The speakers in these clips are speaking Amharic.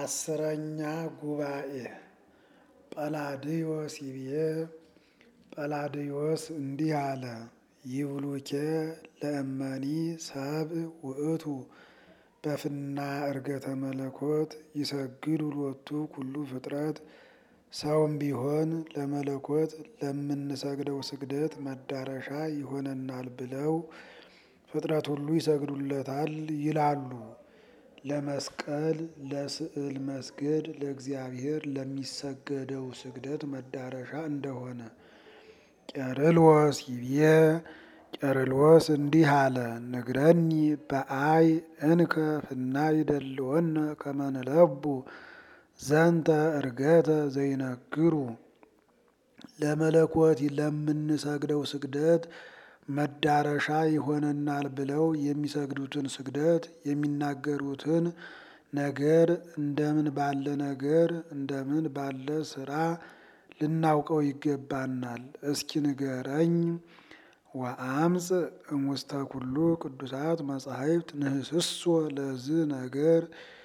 አስረኛ ጉባኤ ጰላድዮስ ይብዬ ጰላድዮስ እንዲህ አለ። ይብሉኬ ለእመኒ ሰብእ ውእቱ በፍና እርገተ መለኮት ይሰግዱ ሎቱ ኩሉ ፍጥረት። ሰውም ቢሆን ለመለኮት ለምንሰግደው ስግደት መዳረሻ ይሆነናል ብለው ፍጥረት ሁሉ ይሰግዱለታል ይላሉ። ለመስቀል ለስዕል መስገድ ለእግዚአብሔር ለሚሰገደው ስግደት መዳረሻ እንደሆነ ቄርሎስ ይብዬ ቄርሎስ እንዲህ አለ። ንግረኒ በአይ እንከ ፍና ይደልወነ ከመንለቡ ዘንተ እርገተ ዘይነግሩ ለመለኮት ለምንሰግደው ስግደት መዳረሻ ይሆነናል ብለው የሚሰግዱትን ስግደት የሚናገሩትን ነገር እንደምን ባለ ነገር እንደምን ባለ ስራ ልናውቀው ይገባናል። እስኪ ንገረኝ። ወአምፅ እሙስተ ኩሉ ቅዱሳት መጻሕፍት ንህስሶ ለዝ ነገር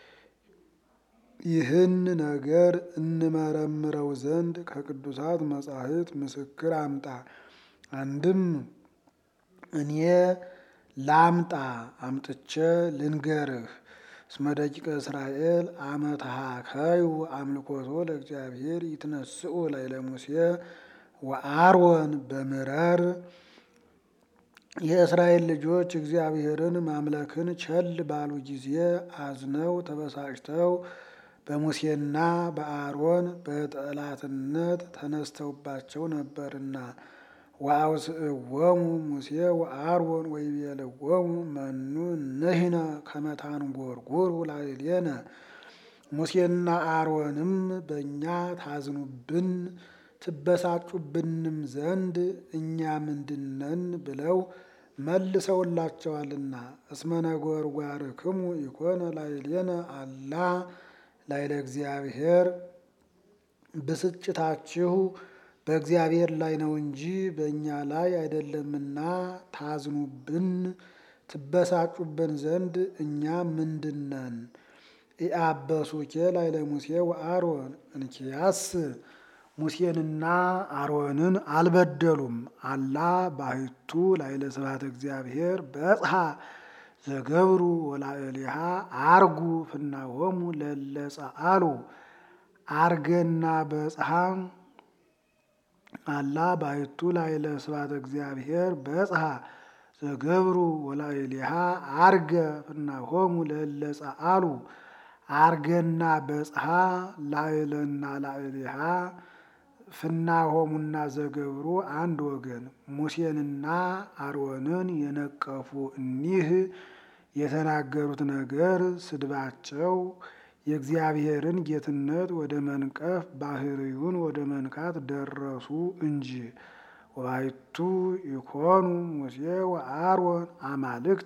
ይህን ነገር እንመረምረው ዘንድ ከቅዱሳት መጻሕፍት ምስክር አምጣ። አንድም እኔ ላምጣ አምጥቼ ልንገርህ። እስመ ደቂቀ እስራኤል አመ ተሃከዩ አምልኮቶ ለእግዚአብሔር ይትነስኡ ላዕለ ሙሴ ወአሮን በምረር የእስራኤል ልጆች እግዚአብሔርን ማምለክን ቸል ባሉ ጊዜ አዝነው ተበሳጭተው በሙሴና በአሮን በጠላትነት ተነስተውባቸው ነበርና ወአውስእዎሙ ሙሴ ወአሮን ወይቤልዎሙ መኑ ንሕነ ከመ ታንጐርጕሩ ላዕሌነ ሙሴና አሮንም በእኛ ታዝኑብን ትበሳጩብንም ዘንድ እኛ ምንድነን ብለው መልሰውላቸዋልና። እስመ ነጐርጓርክሙ ኢኮነ ላዕሌነ አላ ላዕለ እግዚአብሔር ብስጭታችሁ በእግዚአብሔር ላይ ነው እንጂ በእኛ ላይ አይደለምና ታዝኑብን ትበሳጩብን ዘንድ እኛ ምንድነን? ኢአበሱኬ ላዕለ ሙሴ ወአሮን እንኪያስ ሙሴንና አሮንን አልበደሉም። አላ ባሕቱ ላዕለ ስብሐተ እግዚአብሔር በጽሐ ዘገብሩ ወላዕሌሃ አርጉ ፍናሆሙ ለእለ ጸአሉ አርገና በጽሐ አላ ባሕቱ ላዕለ ስብሐተ እግዚአብሔር በጽሐ ዘገብሩ ወላዕሌሃ አርገ ፍናሆሙ ለእለ ጸአሉ አርገና በጽሐ ላዕለና ላዕሌሃ ፍናሆሙና ዘገብሩ አንድ ወገን። ሙሴንና አሮንን የነቀፉ እኒህ የተናገሩት ነገር ስድባቸው የእግዚአብሔርን ጌትነት ወደ መንቀፍ ባህርዩን ወደ መንካት ደረሱ እንጂ። ወባሕቱ ኢኮኑ ሙሴ ወአሮን አማልክተ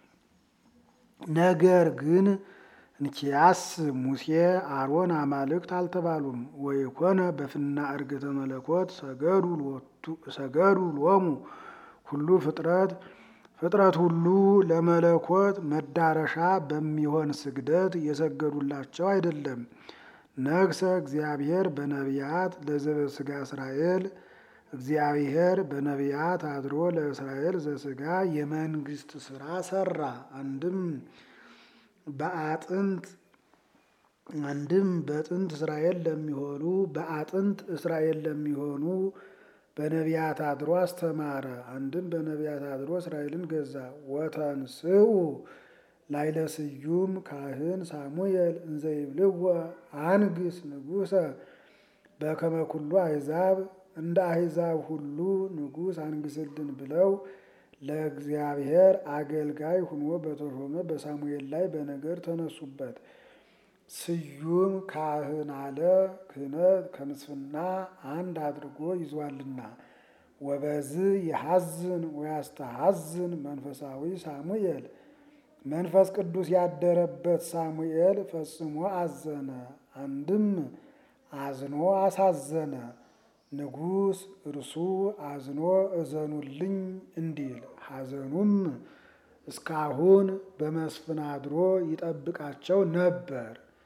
ነገር ግን እንኪያስ ሙሴ አሮን አማልክት አልተባሉም። ወይኮነ በፍና እርገተ መለኮት ሰገዱ ሎሙ ሁሉ ፍጥረት ፍጥረት ሁሉ ለመለኮት መዳረሻ በሚሆን ስግደት የሰገዱላቸው አይደለም። ነግሰ እግዚአብሔር በነቢያት ለዘበስጋ እስራኤል እግዚአብሔር በነቢያት አድሮ ለእስራኤል ዘስጋ የመንግስት ስራ ሰራ። አንድም በአጥንት አንድም በጥንት እስራኤል ለሚሆኑ በአጥንት እስራኤል ለሚሆኑ በነቢያት አድሮ አስተማረ። አንድም በነቢያት አድሮ እስራኤልን ገዛ። ወተንስኡ ላዕለ ስዩም ካህን ሳሙኤል እንዘ ይብልዎ አንግስ ንጉሰ በከመ ኩሉ አሕዛብ እንደ አሕዛብ ሁሉ ንጉሥ አንግስልን ብለው ለእግዚአብሔር አገልጋይ ሁኖ በተሾመ በሳሙኤል ላይ በነገር ተነሱበት። ስዩም ካህን አለ ክህነት ከምስፍና አንድ አድርጎ ይዟልና። ወበዝ የሐዝን ወያስተሐዝን መንፈሳዊ ሳሙኤል መንፈስ ቅዱስ ያደረበት ሳሙኤል ፈጽሞ አዘነ። አንድም አዝኖ አሳዘነ። ንጉሥ እርሱ አዝኖ እዘኑልኝ እንዲል ሐዘኑም እስካሁን በመስፍን አድሮ ይጠብቃቸው ነበር።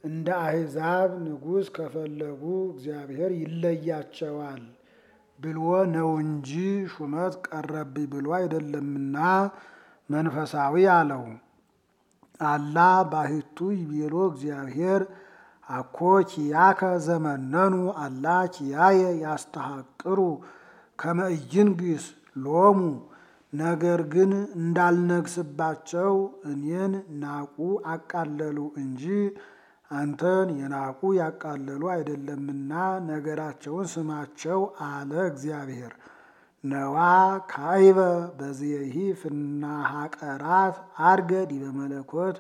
እንደ አሕዛብ ንጉሥ ከፈለጉ እግዚአብሔር ይለያቸዋል ብሎ ነው እንጂ ሹመት ቀረብኝ ብሎ አይደለምና መንፈሳዊ አለው። አላ ባሕቱ ይቤሎ እግዚአብሔር አኮ ኪያከ ዘመነኑ አላ ኪያየ ያስተሐቅሩ ከመ ኢይንግሥ ሎሙ ነገር ግን እንዳልነግስባቸው እኔን ናቁ አቃለሉ እንጂ አንተን የናቁ ያቃለሉ አይደለምና ነገራቸውን ስማቸው አለ እግዚአብሔር። ነዋ ካይበ በዚየሂ ፍና ሀቀራት አድገ ዲበ መለኮት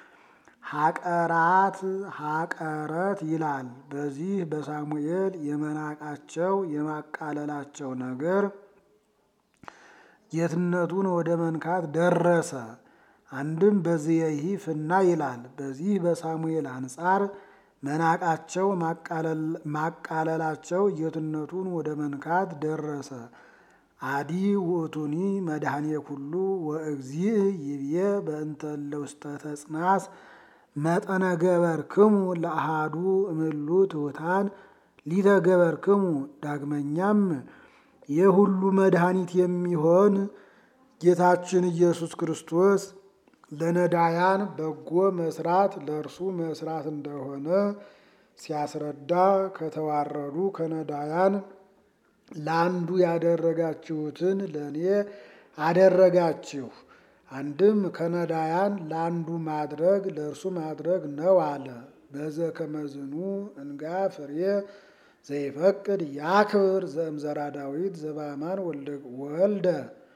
ሀቀራት ሀቀረት ይላል። በዚህ በሳሙኤል የመናቃቸው የማቃለላቸው ነገር ጌትነቱን ወደ መንካት ደረሰ። አንድም በዚየሂ ፍና ይላል። በዚህ በሳሙኤል አንጻር መናቃቸው ማቃለላቸው ጌትነቱን ወደ መንካት ደረሰ። አዲ ውእቱኒ መድኃኔ ኩሉ ወእግዚእ ይብዬ በእንተ እለ ውስተ ተጽናስ መጠነ ገበርክሙ ለአሃዱ እምሉ ትሑታን ሊተገበርክሙ። ዳግመኛም የሁሉ መድኃኒት የሚሆን ጌታችን ኢየሱስ ክርስቶስ ለነዳያን በጎ መስራት ለእርሱ መስራት እንደሆነ ሲያስረዳ ከተዋረዱ ከነዳያን ለአንዱ ያደረጋችሁትን ለእኔ አደረጋችሁ። አንድም ከነዳያን ለአንዱ ማድረግ ለእርሱ ማድረግ ነው አለ። በዘ ከመዝኑ እንጋ ፍሬ ዘይፈቅድ ያክብር ዘእምዘራ ዳዊት ዘባማን ወልደ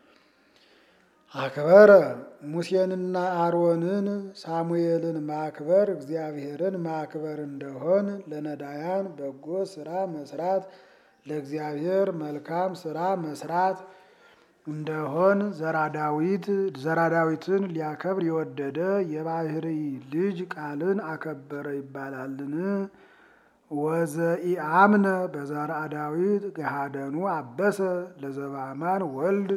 አክበረ ሙሴንና አሮንን ሳሙኤልን ማክበር እግዚአብሔርን ማክበር እንደሆን ለነዳያን በጎ ስራ መስራት ለእግዚአብሔር መልካም ስራ መስራት እንደሆን ዘራዳዊት ዘራዳዊትን ሊያከብር የወደደ የባህሪ ልጅ ቃልን አከበረ ይባላልን? ወዘኢአምነ በዘርአ ዳዊት ገሃደኑ አበሰ ለዘባማን ወልድ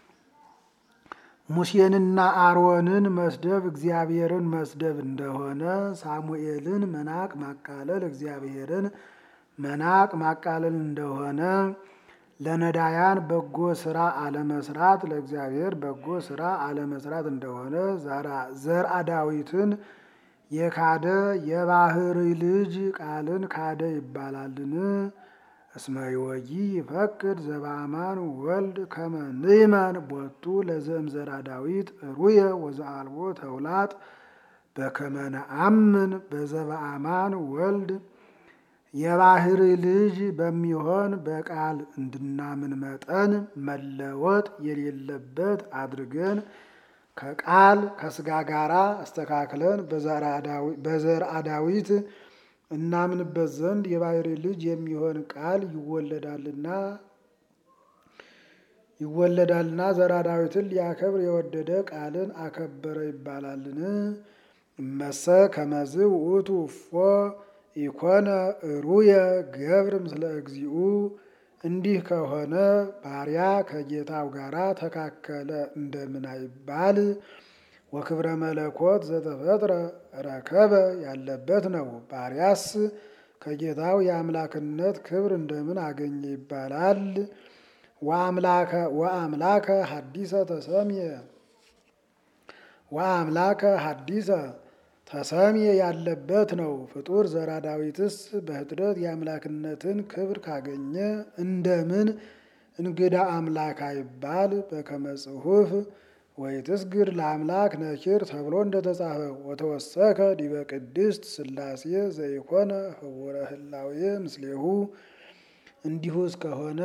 ሙሴንና አሮንን መስደብ እግዚአብሔርን መስደብ እንደሆነ ሳሙኤልን መናቅ ማቃለል እግዚአብሔርን መናቅ ማቃለል እንደሆነ ለነዳያን በጎ ስራ አለመስራት ለእግዚአብሔር በጎ ስራ አለመስራት እንደሆነ ዘርአ ዳዊትን የካደ የባህሪ ልጅ ቃልን ካደ ይባላልን? እስመ ይወጊ ይፈቅድ ዘበአማን ወልድ ከመ ንዕመን ቦቱ ለዘእምዘራ ዳዊት ሩየ ወዘአልቦ ተውላጥ በከመ ነአምን በዘበአማን ወልድ የባህሪ ልጅ በሚሆን በቃል እንድናምን መጠን መለወጥ የሌለበት አድርገን ከቃል ከስጋ ጋራ አስተካክለን በዘርአ ዳዊት እናምንበት ዘንድ የባህሪ ልጅ የሚሆን ቃል ይወለዳልና ይወለዳልና ዘርአ ዳዊትን ሊያከብር የወደደ ቃልን አከበረ ይባላልን? እመሰ ከመዝ ውእቱ እፎ ኢኮነ ሩየ ገብር ምስለ እግዚኡ። እንዲህ ከሆነ ባሪያ ከጌታው ጋራ ተካከለ እንደምን አይባል? ወክብረ መለኮት ዘተፈጥረ ረከበ ያለበት ነው። ባሪያስ ከጌታው የአምላክነት ክብር እንደምን አገኘ ይባላል? ወአምላከ ሐዲሰ ተሰምየ ወአምላከ ሐዲሰ ተሰምየ ያለበት ነው። ፍጡር ዘርአ ዳዊትስ በኅጥረት የአምላክነትን ክብር ካገኘ እንደምን እንግዳ አምላክ አይባል? በከመ ጽሑፍ ወይትስግድ ለአምላክ ነኪር ተብሎ እንደተጻፈ ወተወሰከ ዲበ ቅድስት ሥላሴ ዘይኮነ ህቡረ ህላዌ ምስሌሁ። እንዲሁ እስከሆነ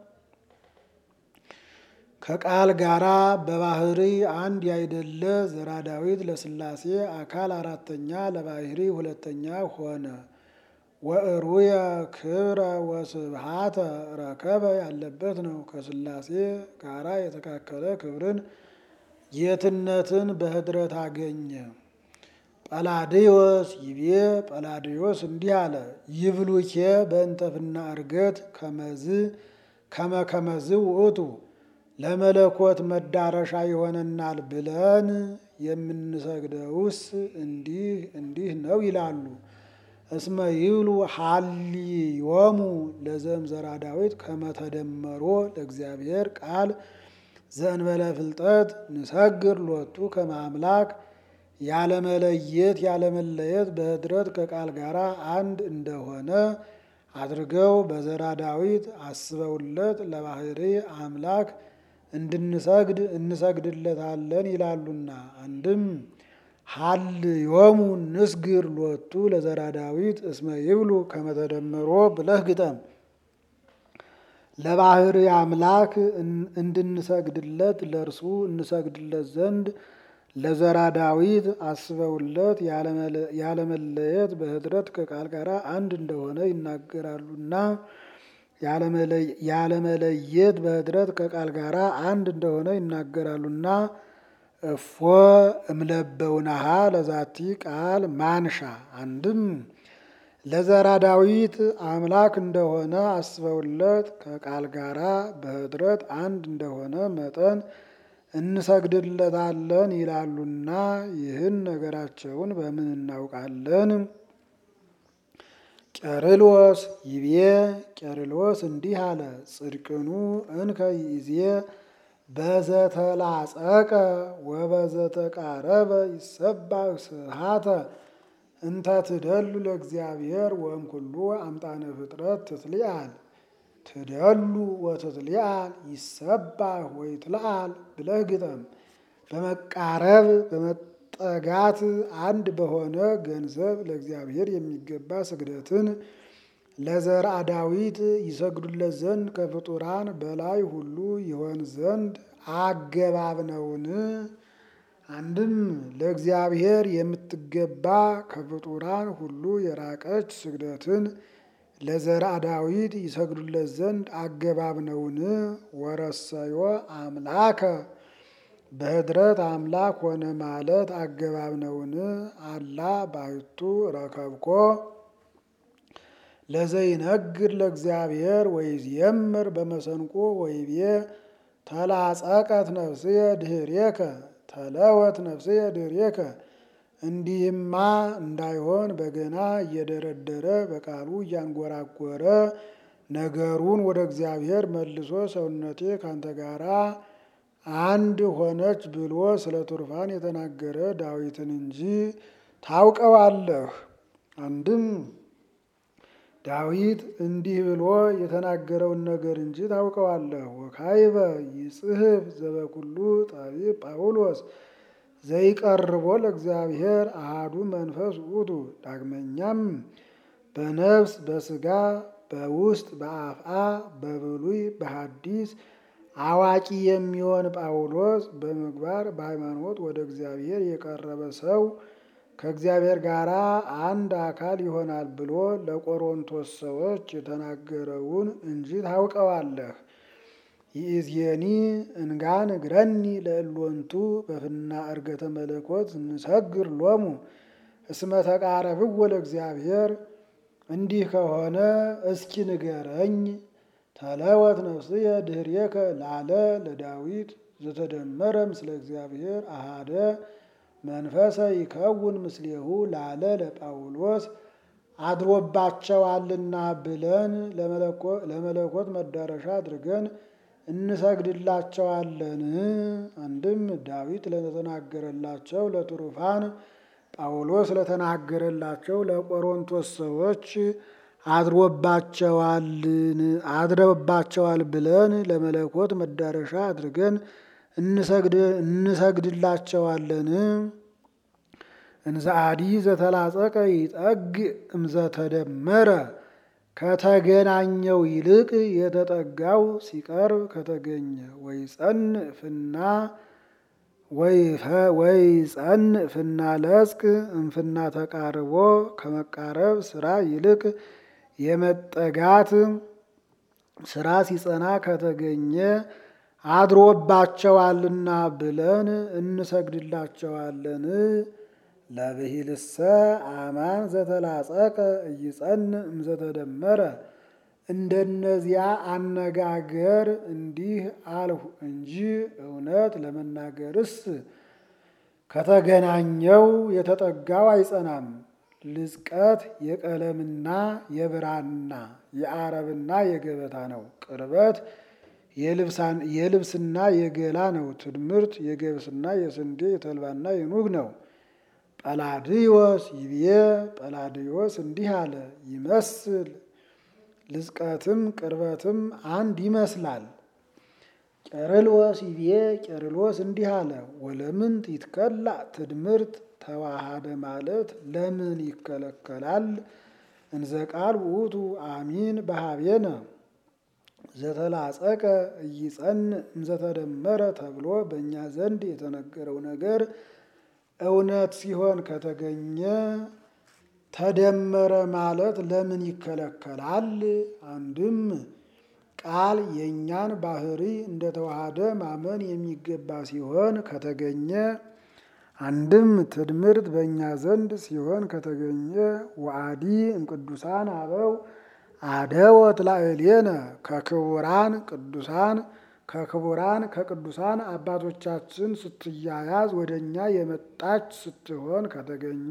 ከቃል ጋራ በባህሪ አንድ ያይደለ ዘርአ ዳዊት ለሥላሴ አካል አራተኛ ለባህሪ ሁለተኛ ሆነ። ወእሩየ ክብረ ወስብሃተ ረከበ ያለበት ነው። ከሥላሴ ጋራ የተካከለ ክብርን ጌትነትን በኅድረት አገኘ። ጰላድዮስ ይቤ ጰላድዮስ እንዲህ አለ። ይብሉኬ በእንተፍና እርገት ከመዝ ከመ ከመዝ ውእቱ ለመለኮት መዳረሻ ይሆነናል ብለን የምንሰግደውስ እንዲህ እንዲህ ነው ይላሉ። እስመ ይብሉ ሀሊዮሙ ለዘምዘራ ዳዊት ከመተደመሮ ለእግዚአብሔር ቃል ዘእንበለ ፍልጠት ንሰግር ሎቱ ከመ አምላክ ያለመለየት ያለመለየት በኅድረት ከቃል ጋር አንድ እንደሆነ አድርገው በዘራ ዳዊት አስበውለት ለባህሪ አምላክ እንድንሰግድ እንሰግድለታለን ይላሉና። አንድም ሀልዮሙ ንስግር ሎቱ ለዘራ ዳዊት እስመ ይብሉ ከመተደመሮ ብለህ ግጠም። ለባህሪ አምላክ እንድንሰግድለት ለእርሱ እንሰግድለት ዘንድ ለዘራ ዳዊት አስበውለት ያለመለየት በኅድረት ከቃል ጋር አንድ እንደሆነ ይናገራሉና ያለመለየት በኅድረት ከቃል ጋር አንድ እንደሆነ ይናገራሉና እፎ እምለበውናሃ ለዛቲ ቃል ማንሻ አንድም ለዘራ ዳዊት አምላክ እንደሆነ አስበውለት ከቃል ጋራ በኅድረት አንድ እንደሆነ መጠን እንሰግድለታለን ይላሉና ይህን ነገራቸውን በምን እናውቃለን? ቄርሎስ ይቤ ቄርሎስ እንዲህ አለ። ጽድቅኑ እንከ ይዜ በዘተላጸቀ ወበዘተቃረበ ይሰባህ ስብሐተ እንተ ትደሉ ለእግዚአብሔር ወእምኩሉ አምጣነ ፍጥረት ትትሊአል ትደሉ ወትትሊአል ይሰባህ ወይትለአል ብለህ ግጠም። በመቃረብ በመጠጋት አንድ በሆነ ገንዘብ ለእግዚአብሔር የሚገባ ስግደትን ለዘርአ ዳዊት ይሰግዱለት ዘንድ ከፍጡራን በላይ ሁሉ ይሆን ዘንድ አገባብ ነውን? አንድም ለእግዚአብሔር የምትገባ ከፍጡራን ሁሉ የራቀች ስግደትን ለዘርአ ዳዊት ይሰግዱለት ዘንድ አገባብ ነውን? ወረሰዮ አምላከ በኅድረት አምላክ ሆነ ማለት አገባብ ነውን? አላ ባሕቱ ረከብኮ ለዘይነግር ለእግዚአብሔር ወይዜምር በመሰንቆ ወይቤ ተላጸቀት ነፍስየ ድኅሬከ ተለወት ነፍስየ ድኅሬከ እንዲህማ እንዳይሆን በገና እየደረደረ በቃሉ እያንጎራጎረ ነገሩን ወደ እግዚአብሔር መልሶ ሰውነቴ ካንተ ጋራ አንድ ሆነች ብሎ ስለ ቱርፋን የተናገረ ዳዊትን እንጂ ታውቀዋለህ። አንድም ዳዊት እንዲህ ብሎ የተናገረውን ነገር እንጂ ታውቀዋለህ። ወካይበ ይጽሕፍ ዘበኩሉ ጠቢብ ጳውሎስ ዘይቀርቦ ለእግዚአብሔር አሃዱ መንፈስ ውእቱ። ዳግመኛም በነፍስ በሥጋ በውስጥ በአፍአ በብሉይ በሐዲስ አዋቂ የሚሆን ጳውሎስ በምግባር በሃይማኖት ወደ እግዚአብሔር የቀረበ ሰው ከእግዚአብሔር ጋር አንድ አካል ይሆናል ብሎ ለቆሮንቶስ ሰዎች የተናገረውን እንጂ ታውቀዋለህ። ይእዜኒ እንጋን እግረኒ ለእሎንቱ በፍና እርገተ መለኮት ንሰግር ሎሙ እስመ ተቃረብዎ ለእግዚአብሔር። እንዲህ ከሆነ እስኪ ንገረኝ። ተለወት ነፍስየ ድኅሬከ ላለ ለዳዊት ዘተደመረ ምስለ እግዚአብሔር አሃደ መንፈሰ ይከውን ምስሌሁ ላለ ለጳውሎስ አድሮባቸዋልና ብለን ለመለኮት መዳረሻ አድርገን እንሰግድላቸዋለን። አንድም ዳዊት ለተናገረላቸው ለትሩፋን ጳውሎስ ለተናገረላቸው ለቆሮንቶስ ሰዎች አድሮባቸዋል ብለን ለመለኮት መዳረሻ አድርገን እንሰግድላቸዋለን። እንዘ አዲ ዘተላጸቀ ይጠግ እምዘተደመረ ከተገናኘው ይልቅ የተጠጋው ሲቀርብ ከተገኘ ወይ ጸን ፍና ወይ ጸን ፍና ለጽቅ እምፍና ተቃርቦ ከመቃረብ ስራ ይልቅ የመጠጋት ስራ ሲጸና ከተገኘ አድሮባቸዋልና ብለን እንሰግድላቸዋለን። ለብሂልሰ አማን ዘተላጸቀ እይጸን እምዘተደመረ እንደነዚያ አነጋገር እንዲህ አልሁ እንጂ እውነት ለመናገርስ ከተገናኘው የተጠጋው አይጸናም። ልዝቀት የቀለምና የብራና የአረብና የገበታ ነው። ቅርበት የልብስና የገላ ነው። ትድምርት የገብስና የስንዴ የተልባና የኑግ ነው። ጰላድዮስ ይብዬ ጰላድዮስ እንዲህ አለ፣ ይመስል ልዝቀትም ቅርበትም አንድ ይመስላል። ቄርሎስ ይብዬ ቄርሎስ እንዲህ አለ፣ ወለምንት ይትከላ ትድምርት ተዋሃደ ማለት ለምን ይከለከላል? እንዘ ቃል ውእቱ አሚን በሀቤነ ዘተላጸቀ እይጸን እንዘተደመረ ተብሎ በእኛ ዘንድ የተነገረው ነገር እውነት ሲሆን ከተገኘ ተደመረ ማለት ለምን ይከለከላል? አንድም ቃል የእኛን ባህሪ እንደተዋሃደ ማመን የሚገባ ሲሆን ከተገኘ አንድም ትድምርት በእኛ ዘንድ ሲሆን ከተገኘ ወአዲ እምቅዱሳን አበው አደወት ላዕሌነ ከክቡራን ቅዱሳን ከክቡራን ከቅዱሳን አባቶቻችን ስትያያዝ ወደ እኛ የመጣች ስትሆን ከተገኘ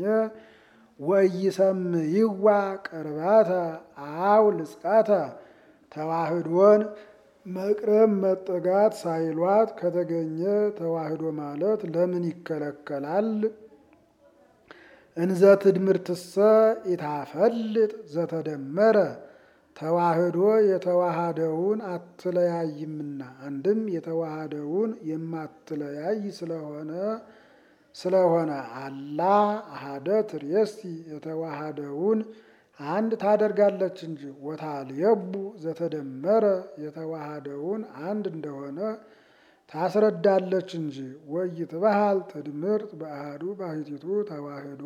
ወኢይሰምይዋ ቅርበተ አው ልጽቀተ ተዋህዶን መቅረብ መጠጋት ሳይሏት ከተገኘ ተዋህዶ ማለት ለምን ይከለከላል? እንዘ ትድምርትሰ ኢታፈልጥ ዘተደመረ ተዋህዶ የተዋሃደውን አትለያይምና አንድም የተዋሃደውን የማትለያይ ስለሆነ ስለሆነ አላ አሃደ ትርየሲ የተዋሃደውን አንድ ታደርጋለች እንጂ ወታልየቡ ዘተደመረ የተዋሃደውን አንድ እንደሆነ ታስረዳለች እንጂ ወይትበሃል ትድምርት በአሐዱ ባሕቲቱ ተዋህዶ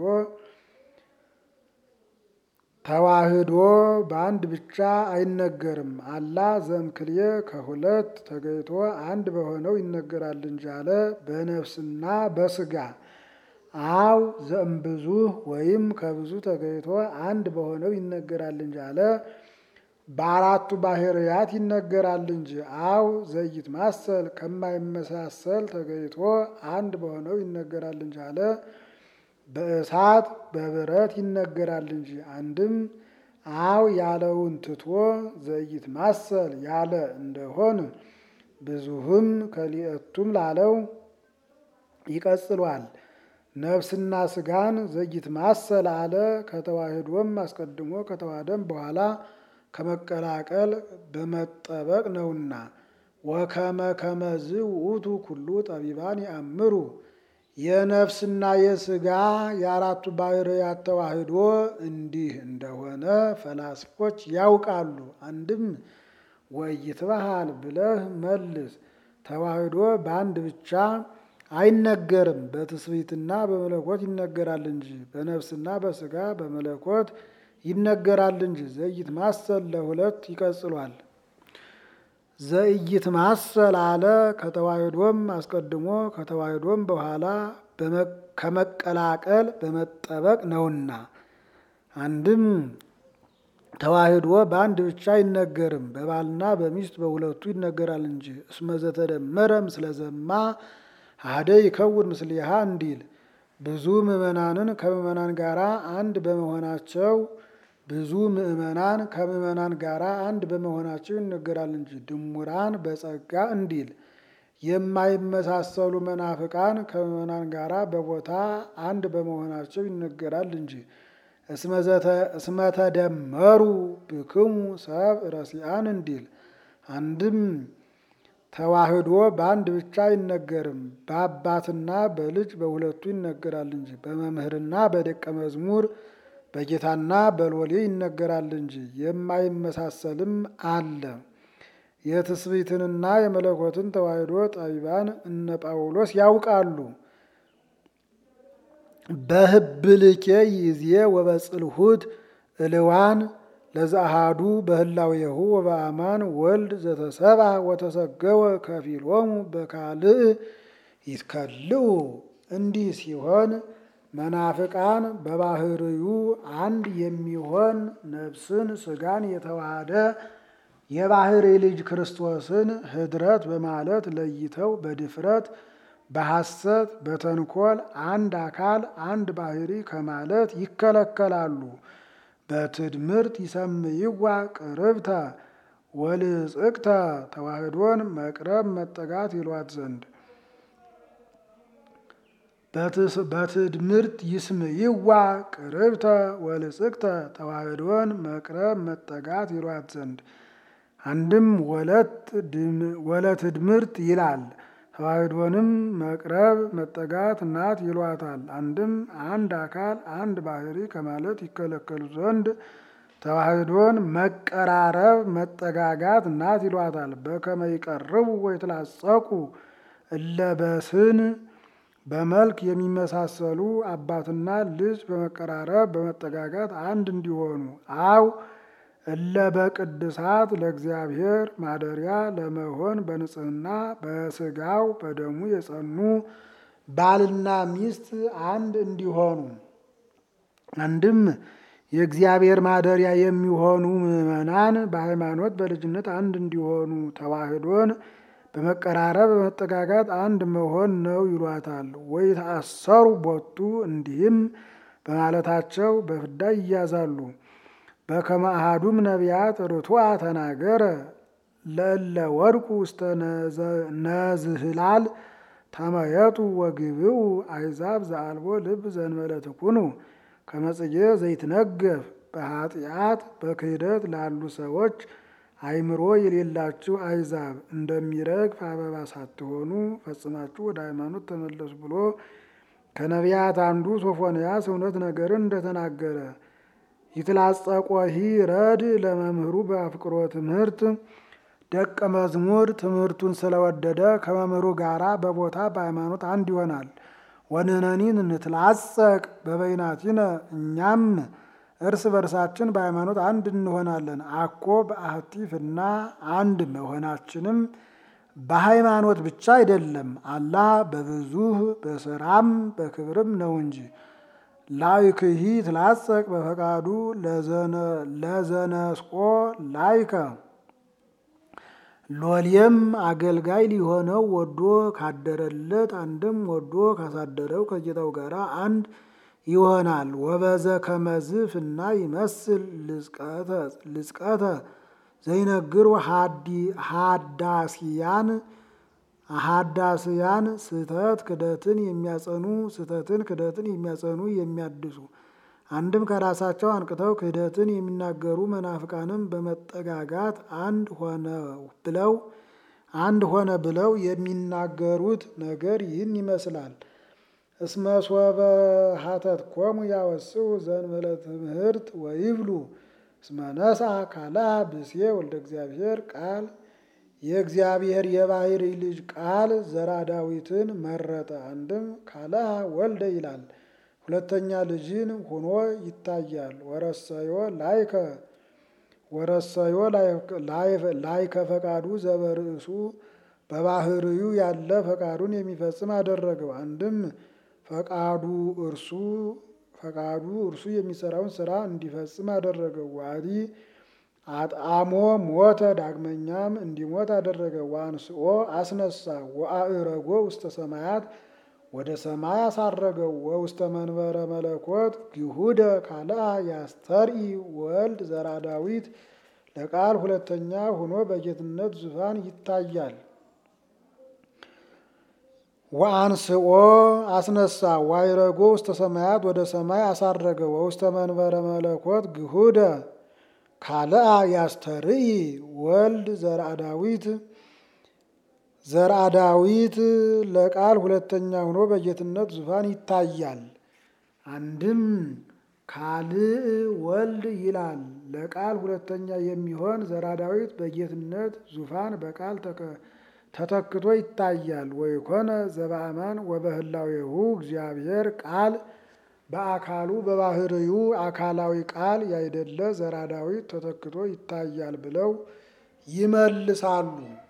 ተዋህዶ በአንድ ብቻ አይነገርም። አላ ዘእምክልኤ ከሁለት ተገይቶ አንድ በሆነው ይነገራል እንጂ አለ በነፍስና በስጋ አው ዘእምብዙ ወይም ከብዙ ተገይቶ አንድ በሆነው ይነገራል እንጂ አለ በአራቱ ባህርያት ይነገራል እንጂ አው ዘይት ማሰል ከማይመሳሰል ተገይቶ አንድ በሆነው ይነገራል እንጂ አለ በእሳት በብረት ይነገራል እንጂ አንድም አው ያለውን ትቶ ዘይት ማሰል ያለ እንደሆን ብዙህም ከሊእቱም ላለው ይቀጽሏል። ነፍስና ስጋን ዘይት ማሰል አለ ከተዋህዶም አስቀድሞ ከተዋህደም በኋላ ከመቀላቀል በመጠበቅ ነውና ወከመ ከመዝ ውእቱ ኩሉ ጠቢባን ያእምሩ የነፍስና የስጋ የአራቱ ባህርያት ተዋህዶ እንዲህ እንደሆነ ፈላስፎች ያውቃሉ። አንድም ወይትበሃል ብለህ መልስ። ተዋህዶ በአንድ ብቻ አይነገርም፣ በትስብእትና በመለኮት ይነገራል እንጂ በነፍስና በስጋ በመለኮት ይነገራል እንጂ ዘይት ማሰል ለሁለት ይቀጽሏል። ዘይት ማሰል አለ ከተዋህዶም አስቀድሞ ከተዋህዶም በኋላ ከመቀላቀል በመጠበቅ ነውና። አንድም ተዋህዶ በአንድ ብቻ አይነገርም፣ በባልና በሚስት በሁለቱ ይነገራል እንጂ እስመ ዘተደመረ ምስለ ዘማ አሐደ ይከውን ምስሊሃ እንዲል ብዙ ምዕመናንን ከምዕመናን ጋር አንድ በመሆናቸው ብዙ ምዕመናን ከምዕመናን ጋር አንድ በመሆናቸው ይነገራል እንጂ ድሙራን በጸጋ እንዲል የማይመሳሰሉ መናፍቃን ከምዕመናን ጋር በቦታ አንድ በመሆናቸው ይነገራል እንጂ እስመ ተደመሩ ብክሙ ሰብ ረሲአን እንዲል አንድም ተዋህዶ በአንድ ብቻ አይነገርም፣ በአባትና በልጅ በሁለቱ ይነገራል እንጂ በመምህርና በደቀ መዝሙር በጌታና በሎሌ ይነገራል እንጂ የማይመሳሰልም አለ። የትስብእትንና የመለኮትን ተዋህዶ ጠቢባን እነ ጳውሎስ ያውቃሉ። በህብልኬ ይዜ ወበጽልሁት እልዋን ለዘአሃዱ በህላዌሁ ወበአማን ወልድ ዘተሰብአ ወተሰገወ ከፊሎሙ በካልእ ይትከልኡ። እንዲህ ሲሆን መናፍቃን በባህርዩ አንድ የሚሆን ነፍስን ስጋን የተዋሃደ የባህሪ ልጅ ክርስቶስን ህድረት በማለት ለይተው በድፍረት በሐሰት በተንኮል አንድ አካል አንድ ባህሪ ከማለት ይከለከላሉ። በትድምርት ይሰምይዋ ቅርብተ ወልጽቅተ ተዋህዶን መቅረብ መጠጋት ይሏት ዘንድ በትድምርት ይስምይዋ ቅርብተ ወልጽቅተ ተዋህዶን መቅረብ መጠጋት ይሏት ዘንድ አንድም ወለትድምርት ይላል። ተዋህዶንም መቅረብ መጠጋት ናት ይሏታል። አንድም አንድ አካል አንድ ባህሪ ከማለት ይከለከሉ ዘንድ ተዋህዶን መቀራረብ መጠጋጋት ናት ይሏታል። በከመ ይቀርቡ ወይትላጸቁ እለበስን በመልክ የሚመሳሰሉ አባትና ልጅ በመቀራረብ በመጠጋጋት አንድ እንዲሆኑ አው እለ በቅድሳት ለእግዚአብሔር ማደሪያ ለመሆን በንጽህና በስጋው በደሙ የጸኑ ባልና ሚስት አንድ እንዲሆኑ አንድም የእግዚአብሔር ማደሪያ የሚሆኑ ምዕመናን በሃይማኖት በልጅነት አንድ እንዲሆኑ ተዋህዶን በመቀራረብ በመጠጋጋት አንድ መሆን ነው ይሏታል። ወይ ተአሰሩ ቦቱ እንዲህም በማለታቸው በፍዳ ይያዛሉ። በከመ አሐዱም ነቢያት ርቱዐ ተናገረ ለእለ ወድቁ ውስተ ነዝህላል ተመየጡ ወግብኡ አሕዛብ ዘአልቦ ልብ ዘእንበለ ትኩኑ ከመ ጽጌ ዘይትነገፍ በኃጢአት በክህደት ላሉ ሰዎች አእምሮ የሌላችሁ አሕዛብ እንደሚረግፍ አበባ ሳትሆኑ ፈጽማችሁ ወደ ሃይማኖት ተመለሱ ብሎ ከነቢያት አንዱ ሶፎንያስ እውነት ነገርን እንደተናገረ ይትላጸቆሂ ረድ ለመምህሩ በአፍቅሮ ትምህርት ደቀ መዝሙር ትምህርቱን ስለወደደ ከመምህሩ ጋራ በቦታ በሃይማኖት አንድ ይሆናል። ወንህነኒን እንትላጸቅ በበይናቲነ እኛም እርስ በርሳችን በሃይማኖት አንድ እንሆናለን። አኮ በአህቲ ፍና አንድ መሆናችንም በሃይማኖት ብቻ አይደለም፣ አላ በብዙህ በስራም በክብርም ነው እንጂ ላይክሂ ትላጸቅ በፈቃዱ ለዘነስቆ ላይከ ሎሌም አገልጋይ ሊሆነው ወዶ ካደረለት አንድም ወዶ ካሳደረው ከጌታው ጋር አንድ ይሆናል። ወበዘ ከመዝፍ እና ይመስል ልጽቀተ ዘይነግሩ ሀዳስያን ሀዳስያን ስህተት ክደትን የሚያጸኑ ስህተትን ክደትን የሚያጸኑ የሚያድሱ አንድም ከራሳቸው አንቅተው ክህደትን የሚናገሩ መናፍቃንም በመጠጋጋት አንድ ሆነ ብለው አንድ ሆነ ብለው የሚናገሩት ነገር ይህን ይመስላል። እስመ ሶበ ሀተትኮሙ ያወስኡ ዘእንበለ ትምህርት ወይብሉ እስመ ነስአ ካልአ ብእሴ ወልደ እግዚአብሔር ቃል የእግዚአብሔር የባሕሪ ልጅ ቃል ዘራ ዳዊትን መረጠ። አንድም ካልአ ወልደ ይላል። ሁለተኛ ልጅን ሆኖ ይታያል። ወረሰዮ ላይከ ወረሰዮ ላይከ ፈቃዱ ዘበርእሱ በባህርዩ ያለ ፈቃዱን የሚፈጽም አደረገው። አንድም ፈቃዱ እርሱ ፈቃዱ እርሱ የሚሰራውን ስራ እንዲፈጽም አደረገው። ዋዲ አጣሞ ሞተ፣ ዳግመኛም እንዲሞት አደረገ። ዋንስኦ አስነሳ፣ ወአእረጎ ውስተ ሰማያት ወደ ሰማይ አሳረገው። ወውስተ መንበረ መለኮት ግሁደ ካልአ ያስተርኢ ወልድ ዘራ ዳዊት ለቃል ሁለተኛ ሆኖ በጌትነት ዙፋን ይታያል። ወአንስኦ አስነሳ ዋይረጎ ውስተ ሰማያት ወደ ሰማይ አሳረገ። ወውስተ መንበረ መለኮት ግሁደ ካልአ ያስተርኢ ወልድ ዘርአ ዳዊት ዘርአ ዳዊት ለቃል ሁለተኛ ሆኖ በጌትነት ዙፋን ይታያል። አንድም ካልእ ወልድ ይላል። ለቃል ሁለተኛ የሚሆን ዘርአ ዳዊት በጌትነት ዙፋን በቃል ተተክቶ ይታያል። ወይኮነ ዘበአማን ወበህላዌሁ እግዚአብሔር ቃል በአካሉ በባህርዩ አካላዊ ቃል ያይደለ ዘርአ ዳዊት ተተክቶ ይታያል ብለው ይመልሳሉ።